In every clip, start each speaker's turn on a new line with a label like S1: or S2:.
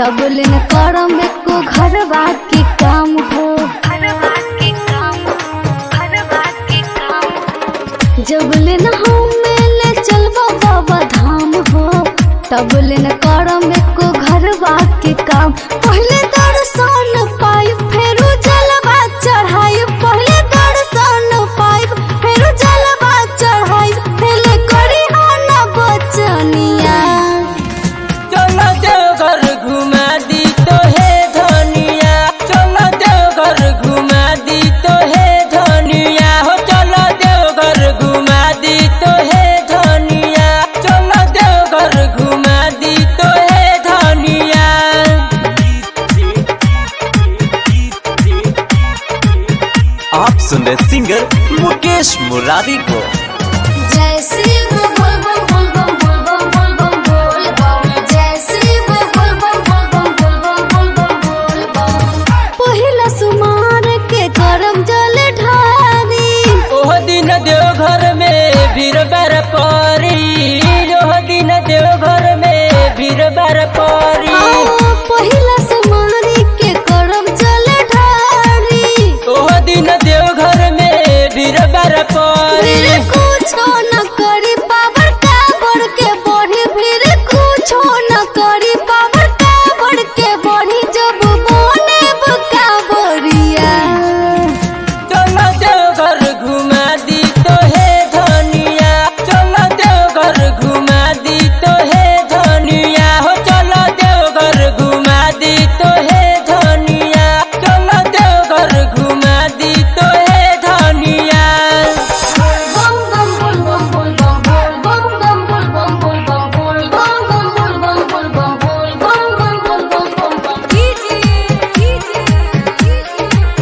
S1: तब लेन करम एको घरवा के काम हो जब लेन हम ले चलबा बाबा धाम हो तब लेन करम एको घरवा के काम पहले दर्शन पाई फेरू जलवा चढ़ाई पहले दर्शन पाई फेरू जलवा चढ़ाई पहले करी ना बचनिया
S2: चलो देवघर घुमा दी तो हे धनिया चलो देवघर घुमा दी तो हे धनिया हो चलो देवघर घुमा दी तो हे धनिया चलो देवघर घुमा दी तो हे धनिया
S3: आप सुन रहे सिंगर मुकेश मुरारी को
S1: जय शिव बोल बम बोल बम बोल बम बोल बम बोल बम जय शिव बोल बम बोल बम बोल बम बोल बम बोल बम पहिला सुमार के करम जल ढारी
S2: ओह दिन देवघर में भीड़ बार परी ओह दिन देवघर में भीड़ बार परी
S1: आओ पहिला सुमार के करम जल ढारी
S2: ओह दिन देवघर में भीड़ बार परी
S1: फिर कुछो न करी पावर का बढ़ के बढ़ी फिर कुछो न करी पावर का बढ़ के बढ़ी जब मोने बुका बढ़िया
S2: चलो देवघर घुमा दी तो हे धनिया चलो देवघर घुमा दी तो हे धनिया हो चलो देवघर घुमा दी तो हे धनिया चलो देवघर घुमा दी तो हे धनिया
S1: बम बम बोल बम बोल बम बोल बम बोल बम बोल बम बोल बम बोल बम बोल बम बोल बम बोल बम बोल बम कीजिए कीजिए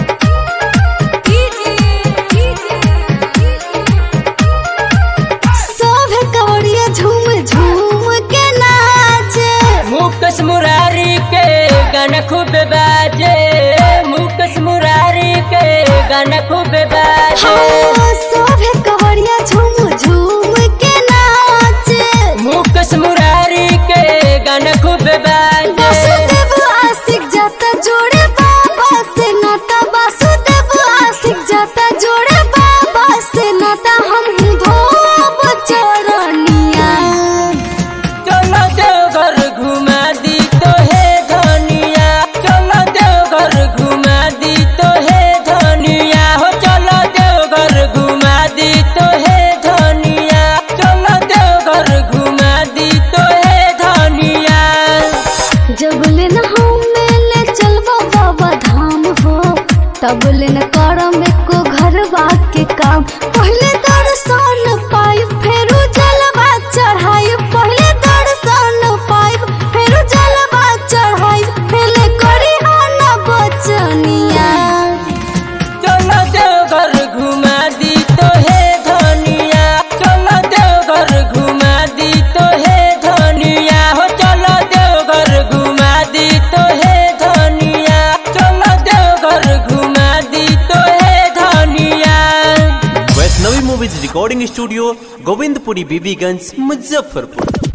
S1: सब कवड़िया झूम झूम के नाचे
S2: मुकेश मुरारी के गाना खूब बाजे मुकेश मुरारी के गाना खूब बाजे
S1: हाँ, सब कवड़िया झूम झूम के नाचे
S2: मुकेश मुरारी के गाना खूब बाजे
S1: वासुदेव आशिक जाता जोड़े बाबा से नाता वासुदेव आशिक जाता जोड़े बाबा से नाता हम धोब चरनिया
S2: चलो देवघर घुमा दी तो हे धनिया चलो देवघर घुमा दी तो हे धनिया हो चलो देवघर घुमा दी तो हे धनिया चलो देवघर घुमा दी तो हे धनिया
S1: जब लेन हम ले चलबा बाबा धाम हो तब लेन करम एको घरवा के काम पहले दर्शन पाई फेरू जलवा चढ़ाई पहले दर्शन पाई फेरू जलवा चढ़ाई पहले करी ना बचनिया
S2: चलो देवघर घुमा दी तो हे धनिया चलो देवघर घुमा दी तो हे धनिया हो चलो देवघर घुमा दी तो हे धनिया चलो देवघर घुमा दी तो हे धनिया
S3: Vaishnavi movies recording studio Govindpuri Bibiganj Muzaffarpur